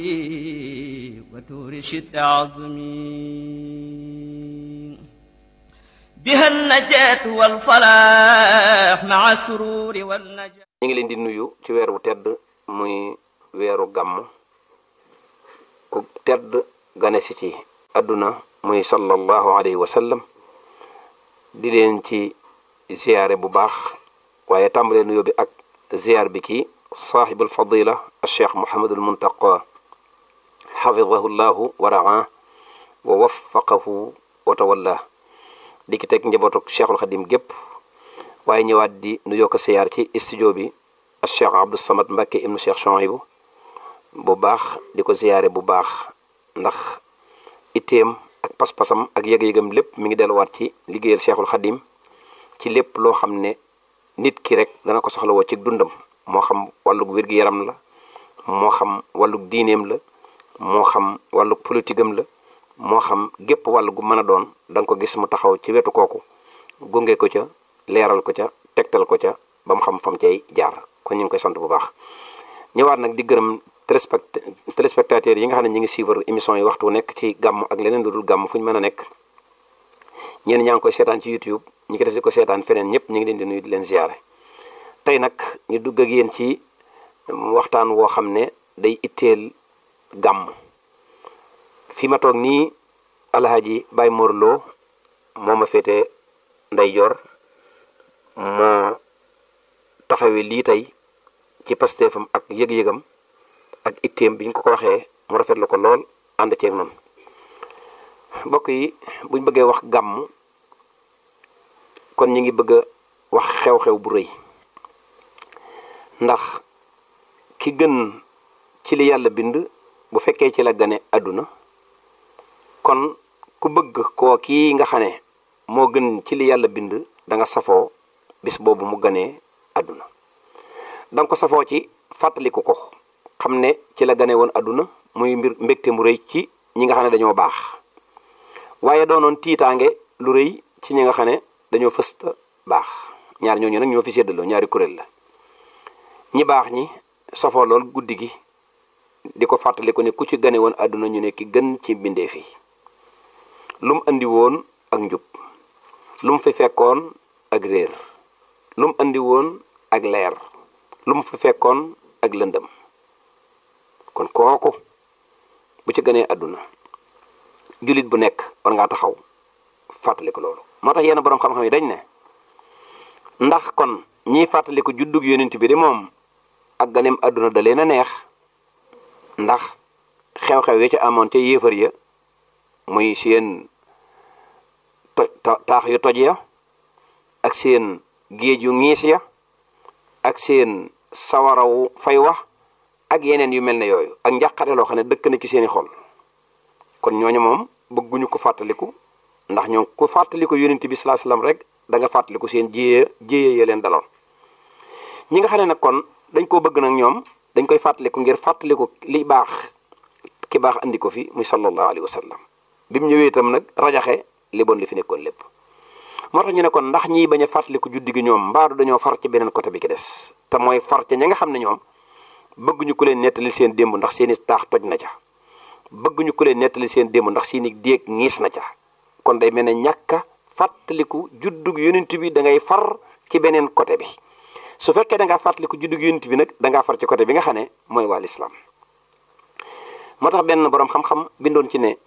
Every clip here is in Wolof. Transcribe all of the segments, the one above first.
وتور شد عظمي بها النجاة والفلاح مع السرور والنجاة ñu ngi leen di nuyu ci weer wu tedd muy weeru gàmm ku tedd gane si ci àdduna muy sallallahu alayhi wa sallam di leen ci ziyaare bu baax waaye tàmbalee nuyoo bi ak ziyaar bi kii saaxibul fadila alcheikh mohamadul muntaqa xafidahu llahu wa raa wa waffaqahu wa tawalla di ki teg njabootuk cheikhul xadim gépp waaye ñëwaat di nuyoo ko ziyaar ci studio bi alcheikh abdou samad mbakke ibnu cheikh Chouaïbou bu baax di ko ziyaare bu baax ndax itteem ak pas-pasam ak yëg-yëgam lépp mi ngi delluwaat ci liggéeyal cheikhul xadim ci lépp loo xam ne nit ki rek dana ko soxlawoo ci dundam moo xam wàllug wér-gi-yaram la moo xam wàllug diineem la moo xam wàllug politigam la moo xam gépp wàll gu mën a doon da nga ko gis mu taxaw ci wetu kooku gunge ko ca leeral ko ca tegtal ko ca ba mu xam fam cay jaar kon ñu ngi koy sant bu baax ñëwaat nag di gërëm téléspectateurs yi nga xam ne ñu ngi suivre émission yi waxtu nekk ci gàmm ak leneen lu dul gàmm fu ñu mën a nekk ñenn ñaa ngi koy seetaan ci YouTube ñi ko des di ko seetaan feneen ñëpp ñu ngi leen di nuyu di leen ziare tey nag ñu dugg ak yéen ci waxtaan woo xam ne day itteel gàmm fi ma toog nii alhaji Baye Mor Lo moo ma féete ndeyjoor moo taxawee lii tey ci pasteefam ak yëg-yëgam ak itteem bi ñu ko ko waxee mu rafetlu ko lool ànd ceeg noonu mbokk yi buñ bëggee wax gàmm kon ñu ngi bëgg a wax xew-xew bu rëy ndax ki gën ci li yàlla bind bu fekkee ci la gane àdduna kon ku bëgg koo kii nga xam ne moo gën ci li yàlla bind da nga safoo bis boobu mu ganee àdduna danga ko safoo ci fàttaliku ko xam ne ci la gane woon àdduna muy mbir mbégte mu rëy ci ñi nga xam ne dañoo baax waaye doonoon tiitaange lu rëy ci ñi nga xam ne dañoo fësta baax ñaar ñooñu nag ñoo fi séddaloo ñaari kuréel la ñi baax ñi safoo lool guddi gi di ko fàttaliku ne ku ci gane woon àdduna ñu ne ki gën ci mbindeef yi lu mu andi woon ak njub lu mu fi fekkoon ak réer lu mu andi woon ak leer lu mu fi fekkoon ak lëndëm kon kooku bu ci gënee àdduna jullit bu nekk war ngaa taxaw fàttaliku loolu moo tax yenn boroom xam-xam yi dañ ne ndax kon ñiy fàttaliku juddug yonent bi de moom ak ganeem àdduna da leen a neex ndax xew-xew yi ci amoon ca yéefar ya muy seen toj taax yu toj ya ak seen géej yu ngiis ya ak seen sawarawu fay wax ak yeneen yu mel ne yooyu ak njàqare loo xam ne dëkk na ci seeni xol kon ñooñu moom bëgguñu ko fàttaliku ndax ñoom ku fàttaliku yonent bi salaa salaam rek da nga fàttaliku seen jiyee jiyee ya leen daloon ñi nga xam ne nag kon dañ koo bëgg nag ñoom dañ koy fàttaliku ngir fàttaliku li baax ki baax andi ko fi muy sallallahu alayhi wa sallam bi mu ñëwee itam nag rajaxe li bon li fi nekkoon lépp moo tax ñu ne kon ndax ñiy bañ a fàttaliku juddi gi ñoom mbaadu dañoo far ci beneen côté bi ki des te mooy far ca ña nga xam ne ñoom bëgguñu ku leen nettali seen démb ndax seeni taax toj na ca bëgguñu ku leen nettali seen démb ndax seeni déeg ñiis na ca kon day mel ne ñàkka fàttaliku juddug yonent bi da ngay far ci beneen côté bi su fekkee da ngaa fàttaliku juddug yonent bi nag da ngaa far ci côté bi nga xam ne mooy waa lislaam moo tax benn boroom xam-xam bindoon ci ne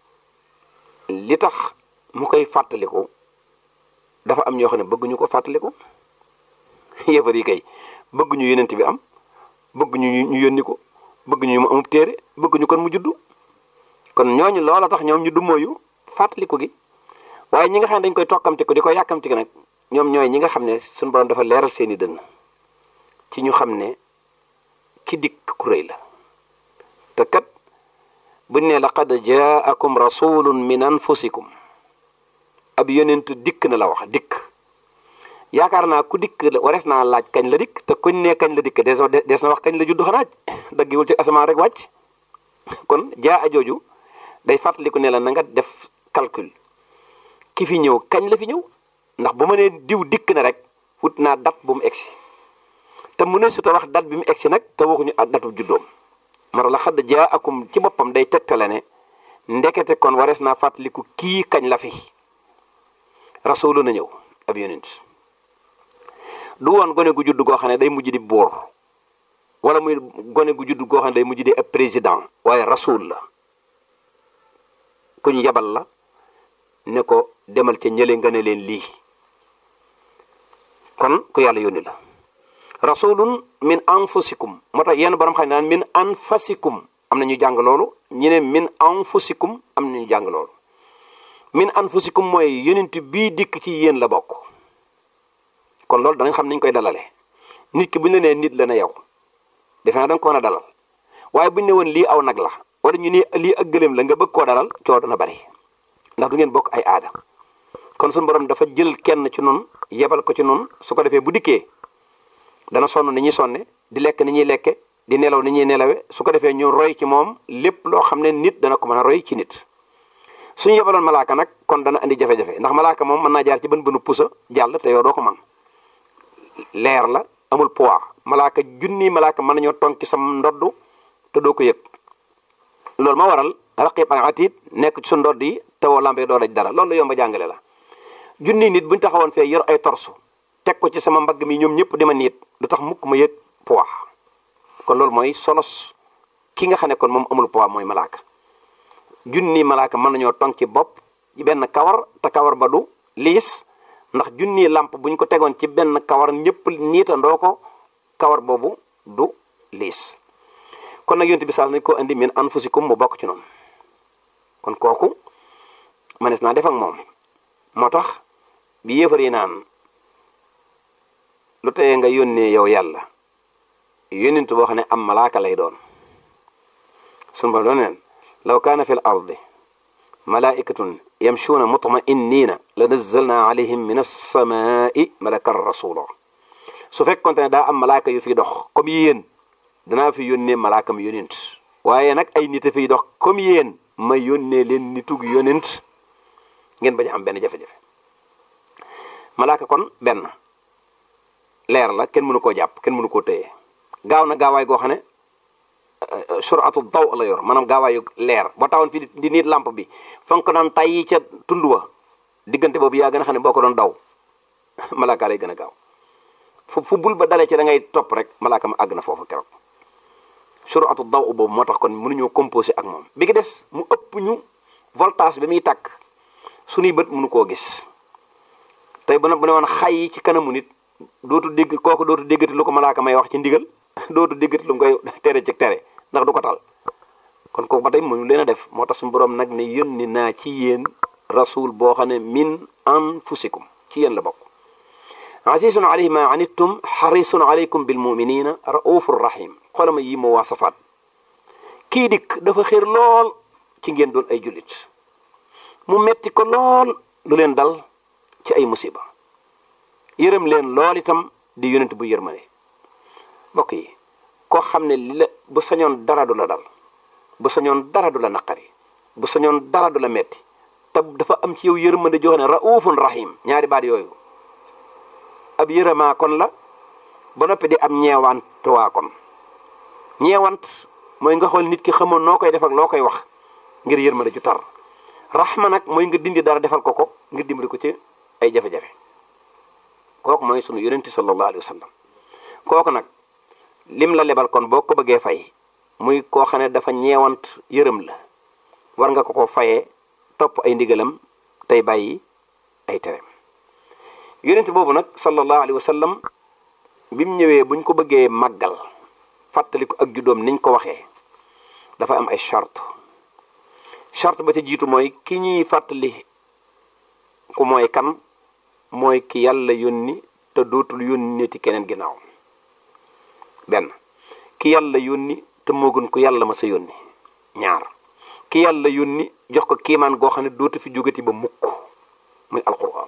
li tax mu koy fàttaliku dafa am ñoo xam ne bëgguñu ko fàttaliku yëfar yi kay bëgguñu yonent bi am bëgguñu ñu yónni ko bëgguñu mu amub téere bëgguñu kon mu juddu kon ñooñu loola tax ñoom ñu du mooyu fàttaliku gi waaye ñi nga xam ne dañ koy tokkamti ko di ko yàkkamti ko nag ñoom ñooy ñi nga xam ne suñu borom dafa leeral seeni dënn ci ñu xam ne ki dikk ku rëy la te kat buñ ne laqad jaakum rasulun min anfusikum ab yonent dikk na la wax dikk yaakaar naa ku dikk warees naa laaj kañ la dikk te kuñ ne kañ la dikk des des na wax kañ la judd xanaa daggiwul ci asamaan rek wàcc kon jaa a jooju day fàttaliku ne la na nga def calcul ki fi ñëw kañ la fi ñëw ndax bu ma nee diw dikk na rek wut naa date bu mu egsi te mu ne su ta wax date bi mu egsi nag te waxuñu datu juddoom mara la xadd jaa akum ci boppam day tegtale ne ndekete kon warees naa fàttaliku kii kañ la fi rasulu na ñëw ab yonent du woon gone gu judd goo xam ne day mujj di buur wala muy gone gu judd goo xam ne day mujj di ab président waaye rasul la kuñ yabal la ne ko demal ca ñële nga ne leen lii kon ku yàlla yónni la rasulun min anfusikum moo tax yenn borom xam ne naan min anfasikum am na ñu jàng loolu ñu ne min anfusikum am na ñu jàng loolu min anfusikum mooy yonent bii dikk ci yéen la bokk kon loolu danañ xam niñ koy dalale nit ki bu ñu la nee nit la ne yow defe naa da nga ko mën a dalal waaye bu ñu ne woon lii aw nag la wala ñu ne lii ak gëléem la nga bëgg koo dalal coow dana bari ndax du ngeen bokk ay aada kon suñu borom dafa jël kenn ci noonu yebal ko ci noonu su ko defee bu dikkee dana sonn ni ñuy sonne di lekk ni ñuy lekke di nelaw ni ñuy nelawe su ko defee ñu roy ci moom lépp loo xam ne nit dana ko mën a roy ci nit suñu yebaloon malaaka nag kon dana andi jafe-jafe ndax malaaka moom mën naa jaar ci bën bënu pusa jàll te yow doo ko man leer la amul poids malaaka junni malaaka mën nañoo tonk ci sam ndodd te doo ko yëg loolu ma waral raqib ak atiid nekk ci su ndodd yi te woo lambee doo daj dara loolu la yomba jàngale la junni nit buñu taxawoon fee yor ay torsu teg ko ci sama mbagg mi ñoom ñëpp di ma niit du tax mukk ma yëg poids kon loolu mooy solos ki nga xam ne kon moom amul poids mooy malaaka junni malaaka mën nañoo tonk ci bopp ci benn kawar te kawar ba du liis ndax junni làmp buñ ko tegoon ci benn kawar ñëpp niitandoo ko kawar boobu du liis kon nag yonent bi sal nañ ko indi min anfusikum mu bokk ci noonu kon kooku manes naa def ak moom moo tax bi yéefar yi naan lu teye nga yónnee yow yàlla yónnent boo xam ne am malaaka lay doon sun ba doon neen law kaana fi l ardi malaikatun yamshuuna mutmainniina la nazzalna alayhim min alsamaai malakan rasula su fekkonte ne daa am malaaka yu fi dox comme yéen danaa fi yónnee malaakam yónent waaye nag ay nit a fiy dox comme yéen ma yónnee leen nitug yónent ngeen bañ am benn jafe-jafe malaaka kon benn leer la kenn mënu koo jàpp kenn mënu koo téye gaaw na gaawaay goo xam ne suratu daw la yor maanaam gaawaayu leer boo taxoon fii di nit lampe bi fa nga ko daan tayyi ca tund wa diggante boobu yaa gën a xam ne boo ko doon daw malaaka lay gën a gaaw fu fu bul ba dalee ci da ngay topp rek malaaka ma àgg na foofu keroog suratu daw boobu moo tax kon mënuñoo composé ak moom bi ki des mu ëpp ñu voltage bi muy tàkk suñuy bët mënu koo gis tey bu ne bu ne woon xay ci kanamu nit dootu dégg kooku dootu déggati lu ko malaaka may wax ci ndigal dootu déggati lu mu koy tere ci tere ndax du ko tal kon kooku ba tey mënu leen a def moo tax suñu borom nag ne yónni naa ci yéen rasul boo xam ne min anfusikum ci yéen la bokk azizun alayhi ma anittum xarisun alaykum bil muminina raufur rahim xoolama yi moo waa safaat kii dikk dafa xër lool ci ngeen doon ay jullit mu metti ko lool lu leen dal ci ay musiba yërëm leen lool itam di yonent bu yërmane mbokk yi koo xam ne li la bu sañoon dara du la dal bu sañoon dara du la naqari bu sañoon dara du la metti te dafa am ci yow yërmande joo xam ne raufun rahim ñaari baat yooyu ab yërëmaa kon la ba noppi di am ñeewantuwaa kon ñeewant mooy nga xool nit ki xamoon noo koy def ak loo koy wax ngir yërmande ju tar rahma nag mooy nga dindi dara defal ko ko ngir dimbali ko ci ay jafe-jafe kooku mooy sunu yonente sallallahu alayhi wa sallam kooku nag lim la lebal kon boo ko bëggee fay muy koo xam ne dafa ñeewant yërëm la war nga ko ko fayee topp ay ndigalam tey bàyyi ay tereem yonent boobu nag sallallahu alayhi wa sallam bi mu ñëwee buñ ko bëggee màggal fàttali ko ak juddoom niñ ko waxee dafa am ay charte charte ba ca jiitu mooy ki ñuy fàttali ku mooy kan mooy ki yàlla yónni te dootul yónneeti keneen ginnaaw benn ki yàlla yónni te moo gën ko yàlla ma sa yónni ñaar ki yàlla yónni jox ko kiimaan goo xam ne dootu fi jógati ba mukk muy alquran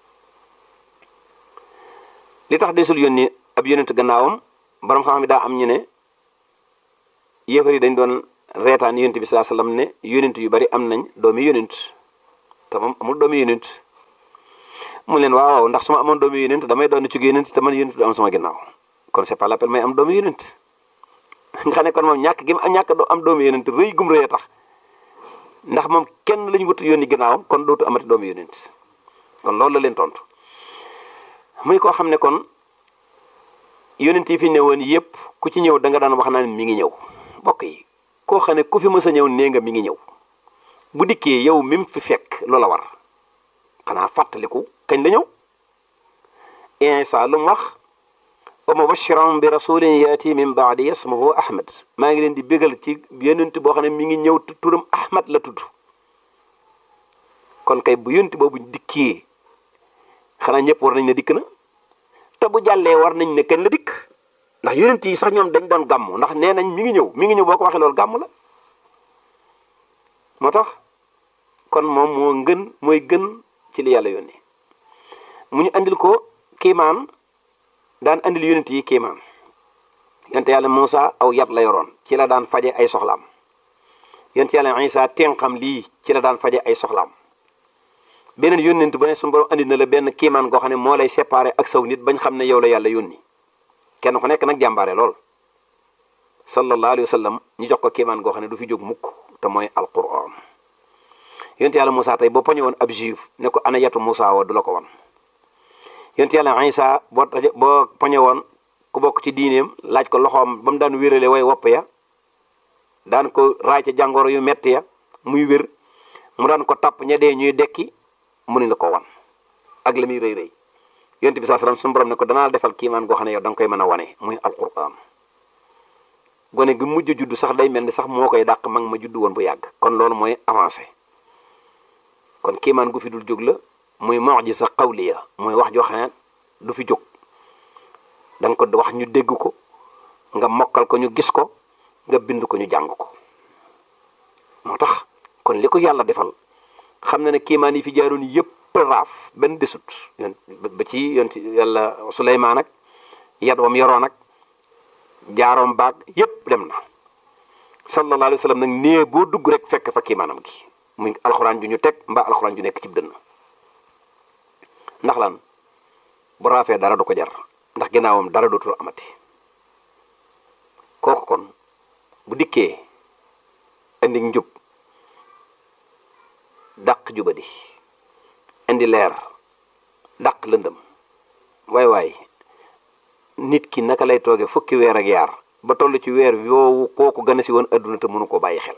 li tax desul yónni ab yónent gannaawam borom xam mi daa am ñu ne yéefar yi dañ doon reetaan yónent bi salaa sallam ne yónent yu bari am nañ doomi yónent te moom amul doomi yónent mu leen waaw waaw ndax su ma amoon doomi yónent damay doon ci yónent te man yónent du am sama ginnaaw kon c'est pas l'appel may am doomi yónent nga xam ne kon moom ñàkk gi mu ñàkk am doomu yonent rëy gum rëy a tax ndax moom kenn lañu wut yónni ginnaawam kon dootu amati doomu yonent kon loolu la leen tontu muy koo xam ne kon yonent yi fi newoon yépp ku ci ñëw da nga daan wax naan mi ngi ñëw mbokk yi koo xam ne ku fi mës a ñëw nee nga mi ngi ñëw bu dikkee yow mi mu fi fekk loola war xanaa fàttaliku kañ la ñëw insa lu mu wax wa mubashiran bi rasulin yaati min baadi ismuhu ahmad maa ngi leen di bégal ci yonent boo xam ne mi ngi ñëw turam ahmad la tudd kon kay bu yonent boobu dikkee xanaa ñëpp war nañ ne dikk na te bu jàllee war nañ ne kañ la dikk ndax yonent yi sax ñoom dañ doon gàmm ndax nee nañ mi ngi ñëw mi ngi ñëw boo ko waxee loolu gàmm la moo tax kon moom moo ngën mooy gën ci li yàlla yónnee mu ñu andil ko kiimaan daan andil yonent yi kiimaan yonent yàlla Muusa aw yat la yoroon ci la daan faje ay soxlaam yonent yàlla Isa tenqam lii ci la daan faje ay soxlaam beneen yónnent bu ne suñu borom andi na la benn kiimaan goo xam ne moo lay séparé ak saw nit bañ xam ne yow la yàlla yónni kenn ku nekk nag jàmbaare lool sallallahu alayhi wa sallam ñu jox ko kiimaan goo xam ne du fi jóg mukk te mooy alquran yonent yàlla Moussa tey boo poñe woon ab juif ne ko ana yatu Moussa wa du la ko wan yonent yàlla Isa boo taje boo poñe woon ku bokk ci diineem laaj ko loxoom ba mu daan wérale way wopp ya daan ko raay ca jàngoro yu metti ya muy wér mu daan ko tàpp ña dee ñuy dekki mu ni la ko wan ak la muy rëy rëy yonent bi saa salaam suñu borom ne ko danaa defal kiimaan goo xam ne yow da nga koy mën a wane muy alquran gone gi mujj juddu sax day mel ni sax moo koy dàq mag ma juddu woon bu yàgg kon loolu mooy avancé kon kiimaan gu fi dul jóg la muy mu'jiza qawliya mooy wax joo xam ne du fi jóg da nga ko wax ñu dégg ko nga mokkal ko ñu gis ko nga bind ko ñu jàng ko moo tax kon li ko yàlla defal xam na ne kiimaan yi fi jaaroon yëpp raaf benn desut yon ba ci yonti yàlla Suleymaan ak yat wam yoroon ak jaaroom baag yëpp dem na sallallahu alayhi wa sallam nag nee boo dugg rek fekk fa kiimaanam gi muy alxuraan ju ñu teg mbaa alxuraan ju nekk ci dënn ndax lan bu raafee dara du ko jar ndax ginnaawam dara dootul amati kooku kon bu dikkee indi njub dàq jubadi indi leer dàq lëndëm waay waay nit ki naka lay tooge fukki weer ak yaar ba toll ci weer yoowu kooku gën a si woon adduna te mënu ko bàyyi xel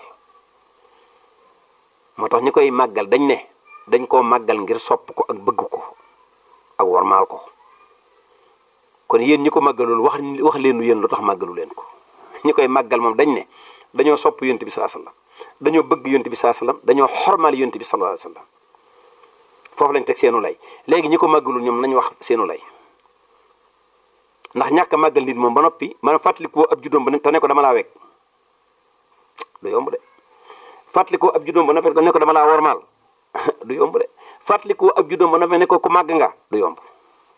moo tax ñi koy màggal dañ ne dañ koo màggal ngir sopp ko ak bëgg ko ak warmaal ko kon yéen ñi ko màggalul wax wax leenu yéen lu tax màggalu leen ko ñi koy màggal moom dañ ne dañoo sopp yonent bi sallallahu alayhi wasallam dañoo bëgg yonent bi sallallahu alayhi wasallam dañoo xormaal yonent bi sallallahu alayhi wasallam foofu lañ teg seenu lay léegi ñi ko màggalul ñoom nañ wax seenu lay ndax ñàkk a màggal nit moom ba noppi man fàttalikoo ab juddoom ba ne te ne ko dama laa wekk du yomb de fàttalikoo ab juddoom ba noppi ne ko dama laa wormaal du yomb de fàttalikoo ab juddoom ba noppi ne ko ku màgg nga du yomb